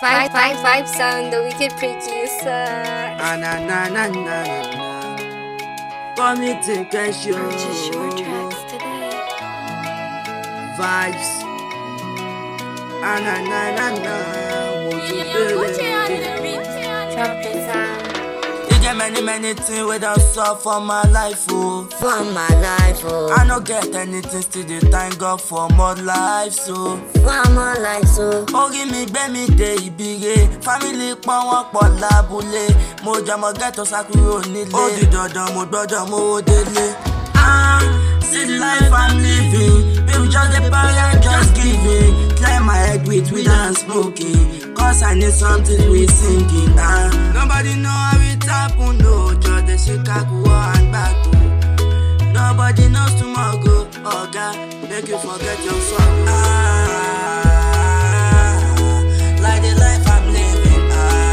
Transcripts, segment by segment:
Five, five, five sound, the wicked producer. Ah, na na na na na na. Come me take a show. Purchase your tracks today. Vibes. Ah, na na na na. Won't you feel it? Drop the sound. You get many many things without solve for my life, oh. For my life, oh. I no get anything still dey thank God for more life, so. For my life, so. orí mi gbé mi dé ibire fámìlì pọ́n wọ́n pọ̀ lábúlé mo jọmọ ghetto sá kúrò nílé ó di dandan mo gbọ́dọ̀ mówó délé. Ah, see the life I'm living people just dey parent just giving clear my head with weed and smoking cause I need something with singing. Ah, nobody know how it happen no just dey shake akuwo and gbagbo. Nobody knows tomorrow, oga, make you forget your sorrow. Ah, like the life I'm living.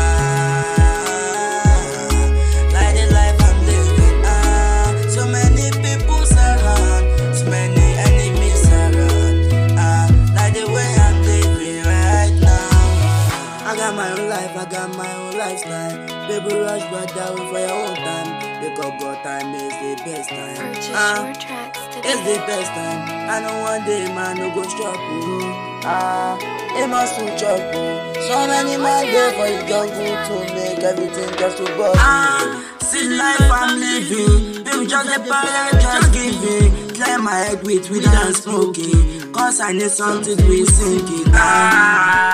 Ah, like the life I'm living. Ah, so many people surround, so many enemies around. Ah, like the way I'm living right now. I got my own life, I got my own lifestyle. Baby, rush, brother, wait for your own time. Because God time is the best time. Purchase Ah. your tracks It's today. the best time. I know one day man no go struggle. Ah, it must to trouble. So many man there for the jungle to make everything just to bust. Ah, see life I'm living. People just the parent just giving. Clear my head with weed and smoking. Cause I need something with singing. Ah.